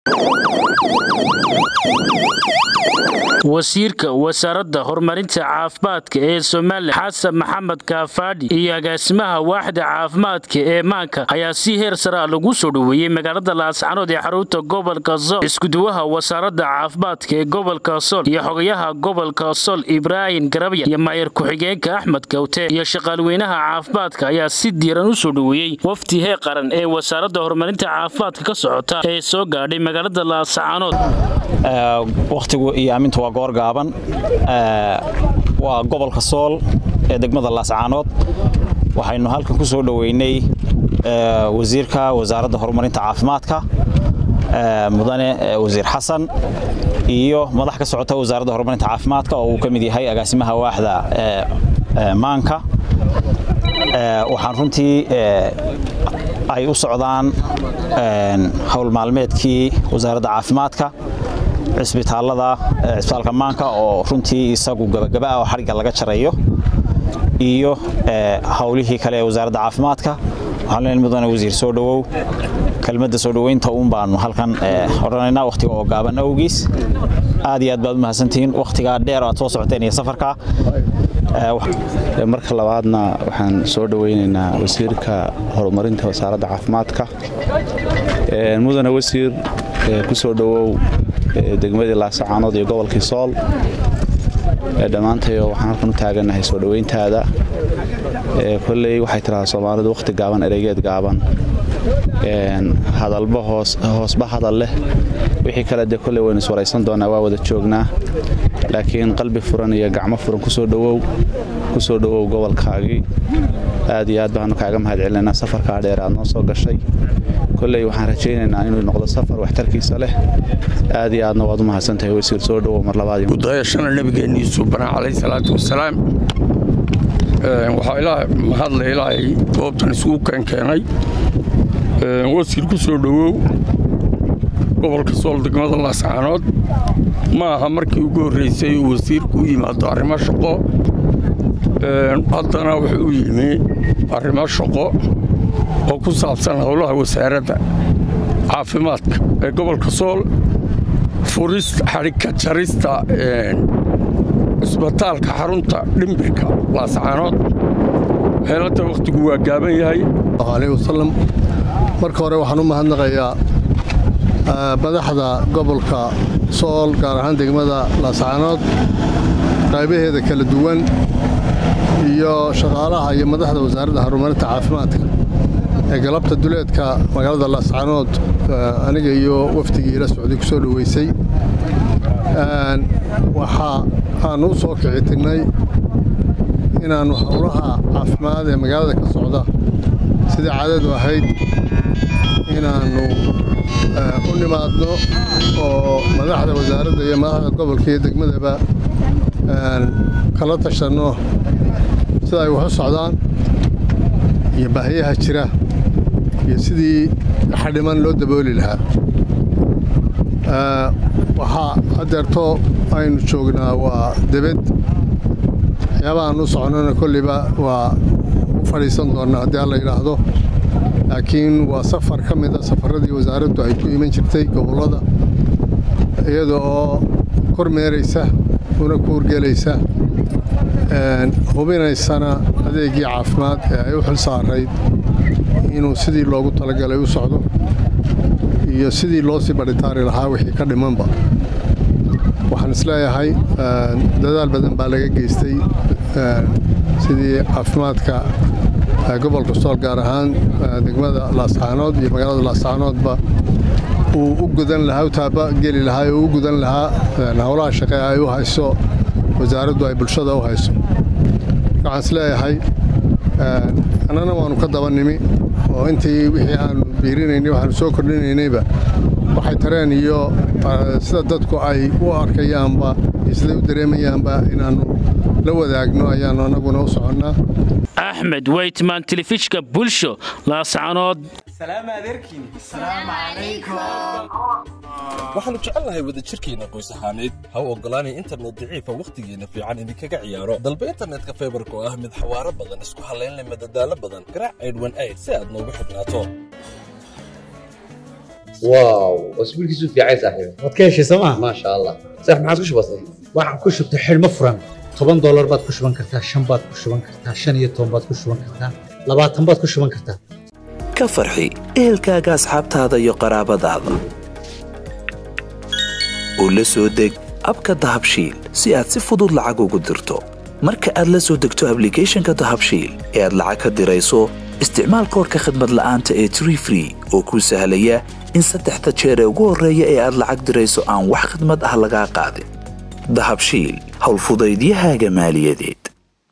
wasiirka wasaaradda horumarinta caafimaadka ee somalilan xasan maxamed kaafaadhi iyo agaasimaha waaxda caafimaadka ee maanka ayaa si heer sare a lagu soo dhoweeyey magaalada laascanood ee xarunta gobolka sool iskuduwaha wasaaradda caafimaadka ee gobolka sool iyo xogayaha gobolka sool ibraahim garabya iyo maayar ku-xigeenka axmed gawte iyo shaqaalweynaha caafimaadka ayaa si diiran u soo dhoweeyey wafdi heer qaran ee wasaaradda horumarinta caafimaadka ka socota ee soo gaadhay magaalada laascanood wakhtigu iyo aaminta waa goor gaaban waa gobolka sool ee degmada laascaanood waxaynu halkan ku soo dhoweynay wasiirka wasaaradda horumarinta caafimaadka mudane wasiir xasan iyo madax ka socota wasaaradda horumarinta caafimaadka oo uu ka mid yahay agaasimaha waaxda maanka waxaan runtii ay u socdaan howl maalmeedkii wasaaradda caafimaadka cisbitaalada cisbitaalka maanka oo runtii isagu gabagaba ah oo xadhigga laga jarayo iyo howlihii kale ee wasaaradda caafimaadka waxaan leenahay mudane wasiir soo dhowow kelmadda soo dhoweynta uun baanu halkan odhanaynaa wakhtiga oo gaaban awgiis aad iyo aad baad u mahadsantihiin wakhtigaa dheer aad soo socoteen iyo safarka marka labaadna waxaan soo dhoweynaynaa wasiirka horumarinta wasaaradda caafimaadka mudane wasiir ku soo dhowow degmadii laasacaanood iyo gobolkii sool dhammaantayo waxaan halkan u taagannahay soo dhoweyntaada kolley waxay tidhahdaa soomaalidu wakhti gaaban ereygeed gaaban hadalba hoosba hadal leh wixii kale dee kolley waynu iswaraysan doonaa waa wada joognaa laakiin qalbi furan iyo gacmo furan kusoo dhowow ku soo dhowow gobolkaagii aad iyo aad baanu kaaga mahad celinaynaa safarkaa dheer aad noo soo gashay kolley waxaan rajaynaynaa inuu noqdo safar waxtarkiisa leh aad iyo aadna waad u mahadsantahay wasiir soo dhowow mar labaadgudayashana nabigeenniisu banaa calayh salaatu wasalaam waxaa ilaa mahadle ilaahay goobtan isugu keenkeenay wasiir ku soo dhowow gobolka sool degmada laascaanood ma aha markii ugu horraysay uu wasiirku u yimaado arrimo shaqo haddana wuxuu u yimi arrimo shaqo oo ku saabsan howlaha wasaaradda caafimaadka ee gobolka sool furista xadhigka jarista cisbitaalka xarunta dhimbirka laascaanood meelada wakhtigu waa gaaban yahay aleh wasalam marka hore waxaan u mahadnaqayaa madaxda gobolka sool gaar ahaan degmada laascaanood qaybaheeda kala duwan iyo shaqaalaha iyo madaxda wasaaradda horumarinta caafimaadka ee galabta duleedka magaalada laascaanood aniga iyo wafdigii ila socday ku soo dhoweysay waxa aanu u soo kicitinnay inaannu howlaha caafimaad ee magaalada ka socda sidai caadadu ahayd inaannu u nimaadno oo madaxda wasaaradda iyo madaxda gobolka iyo degmadaba kala tashanno sida ay wax u socdaan iyo baahiyaha jira iyo sidii xadhiman loo dabooli lahaa waxaa hadeerto aynu joognaa waa debed waxyaabahaan u socnona kolliba waa u fadhiisan doonnaa haddii alla yidhaahdo laakiin waa safar ka mida safarradii wasaaraddu ay ku iman jirtay gobollada iyada oo kormeeraysa una ku urgelaysa hubinaysana adeegii caafimaad ee ay u xil saarayd inuu sidii loogu talagalay u socdo iyo sidii loo sii badhitaari lahaa wixii ka dhimanba waxaan isleeyahay dadaal badan baa laga geystay sidii caafimaadka gobolka sool gaar ahaan degmada laascaanood iyo magaalada laascaanoodba uu u gudan lahaa u taaba geli lahaa oo u gudan lahaa howlaha shaqe ay u hayso wasaaraddu ay bulshada u hayso waxaan isleeyahay annana waannu ka daba nimi oo intii wixii aanu biirinaynay waxaanu soo kordhinaynayba waxay tareen iyo sida dadku ay u arkayaanba iyo siday u dareemayaanba inaannu la wadaagno ayaannu annaguna u soconnaa axmed weytman telefishka bulsho laascanood waxaannu jecelnahay wadajirkeenna qoys ahaaneed ha u oggolaanay internet daciifa wakhtigeenna fiican idinkaga ciyaaro dalba internetka faybarka oo ah mid xawaaro badan isku hallaynleh madadaalo badan garaac aydhwan ayd si aad noogu xidhnaato واو واسبوعك في عايز صاحبي waad ka heshay sooma ما شاء الله صح ما عاد وش بصير waxaan ku shubtay xidhmo furan toban doolar baad ku shuban kartaa shan baad ku shuban kartaa shan iyo toban baad ku shuban kartaa labaatan baad ku shuban kartaa ka farxi ehelkaaga asxaabtaada iyo qaraabadaada oo la soo deg abka dahabshiil si aad si fudud lacag ugu dirto marka aad la soo degto ablicathonka dahabshiil ee aad lacag ka dirayso isticmaal koorka khadmad la'aanta ee tree free oo kuu sahlaya in saddexda jeer ee ugu horreeya ee aad lacag dirayso aan wax khadmad ah lagaa qaadin dahabshiil howlfudaydiyahaaga maaliyadeed